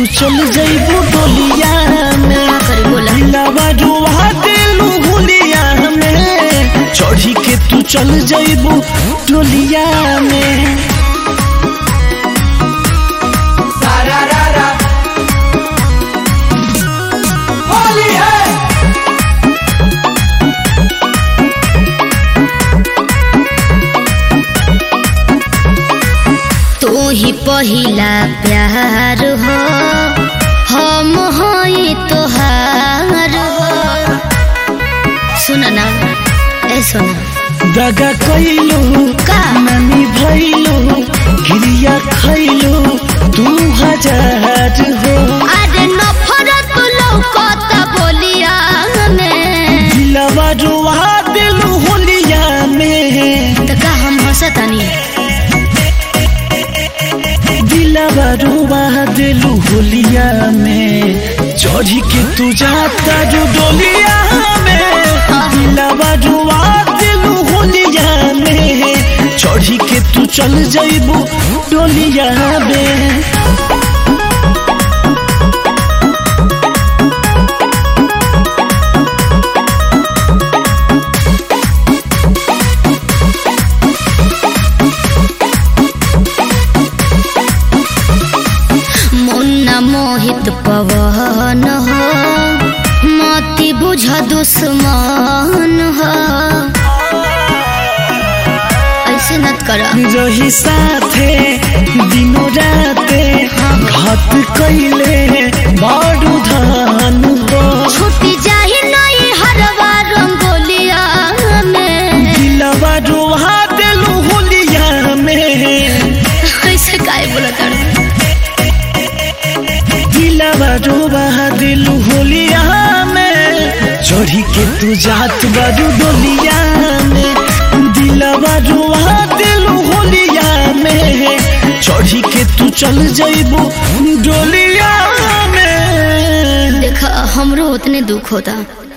चल जइबू डोलिया में का करी बोला दिलवा डुबा देलू हुलिया में चढ़ी के तू चल जइबू डोलिया में तू ही पहिला प्यार हो हम हई तोहार हो सुन ना ए सुन दगा कैलू का नानी भैलू गिरिया खैलू तू हजार हो अरे नफरत लौकत बोलिया में दिलवा डुबा देलू हुलिया में त का हम हंसतानी दिलवा डुबा देलू होलिया में चढ़ी के तू जाता जो डोलिया में दिलवा डुबा देलू होलिया में चढ़ी के तू चल जइबू डोलिया में मुन्ना मोहित पवन हो मति बुझ दुश्मन हो ऐसे नत कर रही साथे दिनों राते घात कैले बाडू धान हो छुट्टी जाही नहीं हरवा रंगोलिया में दिलवा डुबा देलू होलिया में ऐसे काहे बोला कर दिलवा डूबा दिलू होलिया में चढ़ी के तू जात बारू डोलिया में दिलवा डूबा दिलू होलिया में चढ़ी के तू चल जइबू डोलिया में देखा हमरो उतने दुख होता